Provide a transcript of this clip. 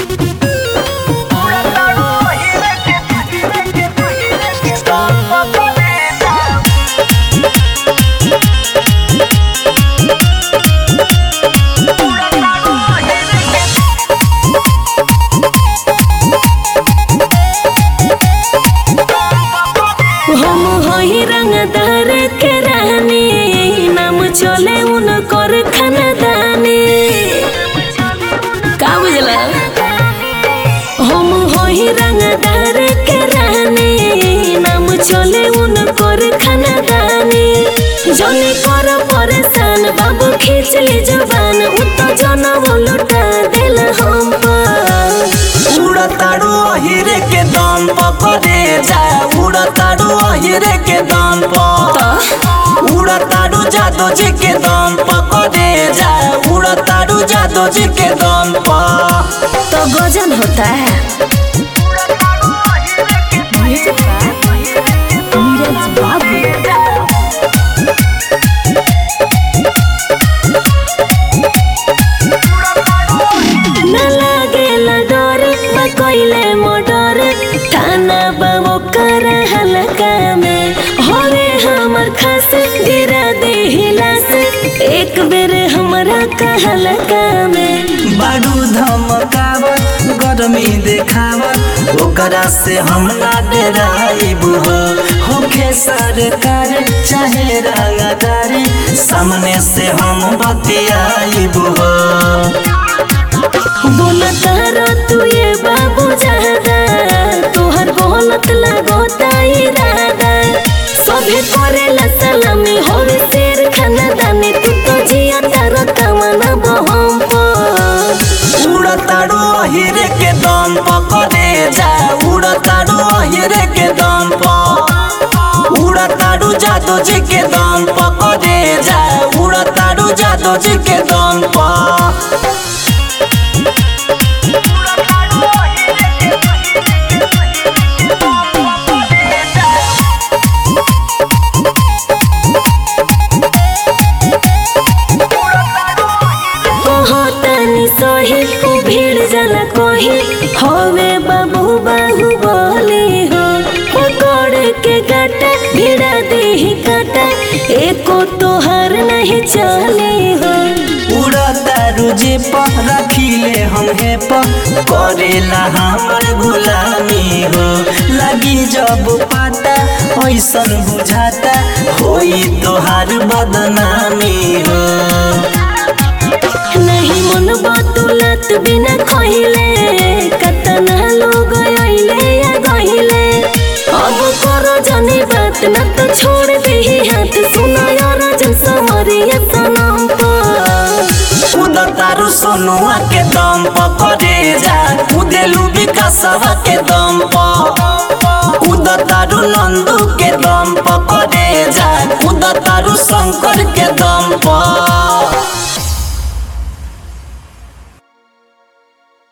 हम हई रंगदार के रानी नाम चले उनकर खानदानी का बुझला हम हई रंगदार के रानी नाम चले उनकर खानदानी जने कर परेशान बाबू खींच ली जबान उत जनम लुटा दिल हम पर उड़ताड़ू अहिरे के दम पकड़े जा उड़ताड़ू अहिरे के दम पर उड़ताड़ू जादू जी के दम पकड़े जा उड़ताड़ू जादू जी के दम पर तो गजन होता है नीरज बाबू न लागेला डर बा कइले मोडर थाना बाबू कर हलका में होवे हमर खास गिरा दे हिलास एक बेर हमरा कहलका में बाडू धमकावत गर्मी देखावत ओकरा से हम ना डराइब हो होखे सरकार चाहे रंगदार सामने से हम बतियाइब हो बोलत रो तू ये बाबू जादा तोहर बोलत लगोता इरादा सभे करेला सलामी होवे शेर खानदानी तू तो जिया तारा तमना बहम पर उड़ताड़ू अहिरे के दम पकड़े जा उड़ताड़ू अहिरे के दम पर उड़ताड़ू जादू जी के दम पकड़े जा उड़ताड़ू जादू जी के दम पर कहतनी सही उ भीड़ जला कही होवे बाबू बाहु बोली हो पकड़ के गाटा भिड़ा देही काटा एको तोहर नहीं चली हो उड़तारू जे पर रखिले हम हे पर करेला हमर गुलामी हो लगी जब पाता ऐसन बुझाता होई तोहार बदनामी हो नहीं मन बतुलत बिना कहिले कतना लोग आइले या गहिले अब करो जाने बात न तो छोड़ दे हाथ सुना यार जन समरिया सनम पर उड़तारू सोनुआ के दम पकड़े जा उदेलू विकासवा के दम पर उड़तारू नंदू के दम पकड़े जा उड़तारू शंकर के दम पर